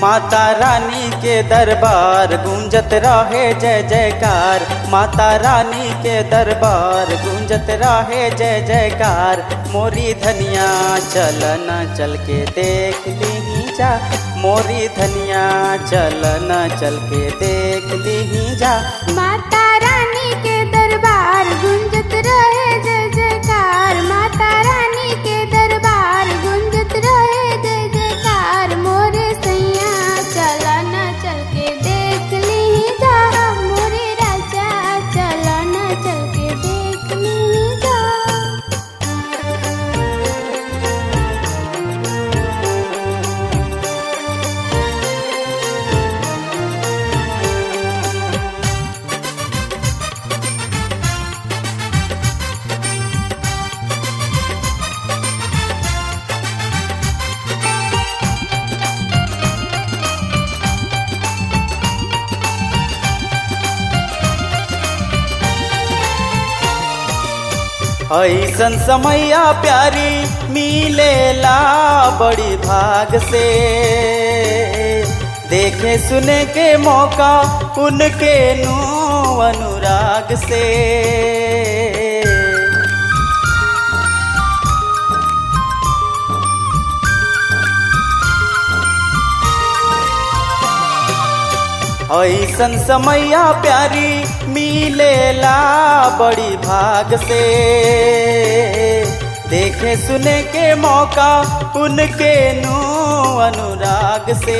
माता रानी के दरबार गूंजत रहे जय जयकार माता रानी के दरबार गूंजत रहे जय जयकार मोरी धनिया चल न चल के देख ली जा मोरी धनिया चल न चल के देख ली जा माता रानी के दरबार गुंजत रहे जय जयकार माता रानी के दरबार गुंजत रहे जय जयकार मोरे सैया चला न चल के देख ली जा मोरे राजा चला न चल के देख ली जा ऐसन समैया प्यारी मिलेला बड़ी भाग से देखे सुने के मौका उनके नु अनुराग से ऐसन समैया प्यारी मिलेला बड़ी भाग से देखे सुने के मौका उनके नु अनुराग से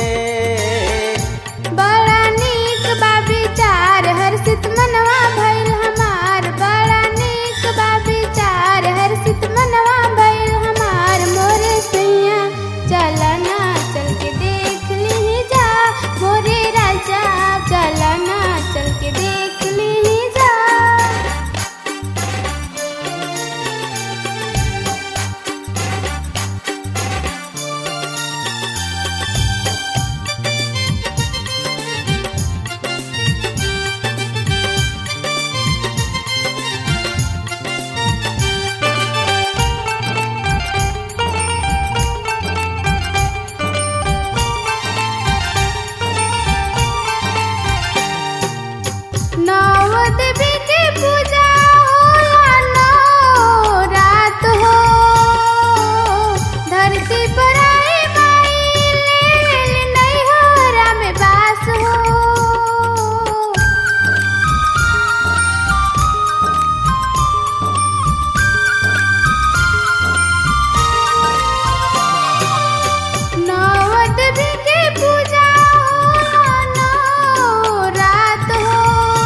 बड़ा नीक बा विचार हर्षित मनवा भइल हमार बड़ा नीक बा विचार हर्षित मनवा भइल हमार मोरे सैया चला ना चल के देख ली जा मोरे राजा चला ना चल के देख ली जा नव देवी के पूजा होला नौ रात हो धरती पर आए माई ले नैहरा में बास हो नव देवी के पूजा होला नौ रात हो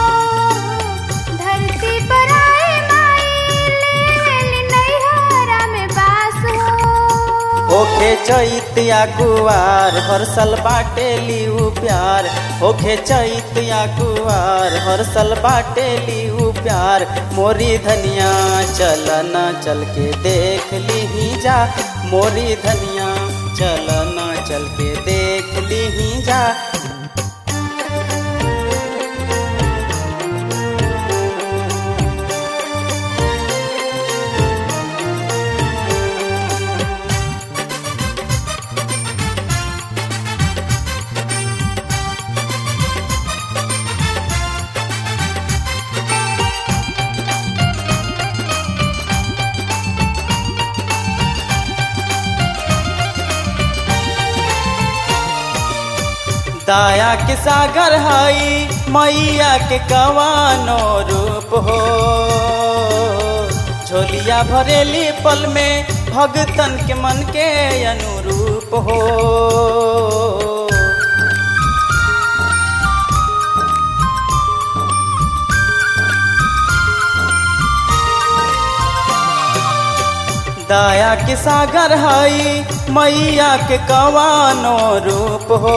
धरती पर आए माई ले नैहरा में बास हो ओखे चैतिया कुआर हर साल बाटे लिऊ प्यार ओखे चैतिया कुआर हर साल बाटे लिऊ प्यार मोरी धनिया चल न चल के देख ली जा मोरी धनिया चल न चल के देख ली जा दाया के सागर हई मैया के कवानो रूप हो झोलिया भरेली पल में भगतन के मन के अनुरूप हो दाया के सागर हई मैया के कवानो रूप हो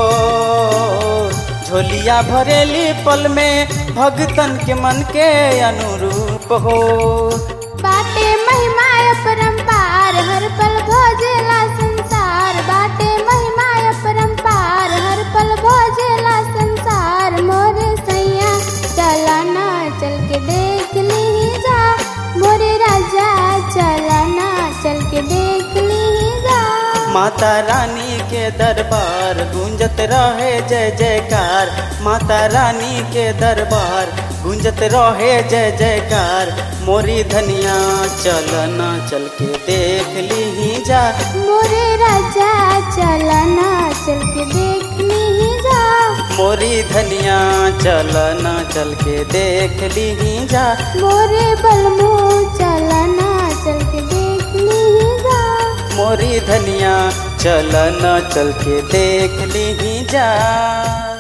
झोलिया भरेली पल में भगतन के मन के अनुरूप हो बाटे महिमा परम्पार हर पल भोजेला संसार बाटे महिमा परम्पार हर पल भोजेला संसार मोरे सैया चला ना चल के देख ली जा मोरे राजा चला ना चल के देख ली जा माता रानी के दरबार गूंजत रहे जय जयकार माता रानी के दरबार गूंजत रहे जय जयकार मोरी धनिया चल ना चल के देख ली जा मोरे राजा चलना चल के देख ली जा मोरी धनिया चल ना चल के देख ली जा मोरे बलमू चलना चल के देख ली जा मोरी धनिया चल न चल के देख ली जा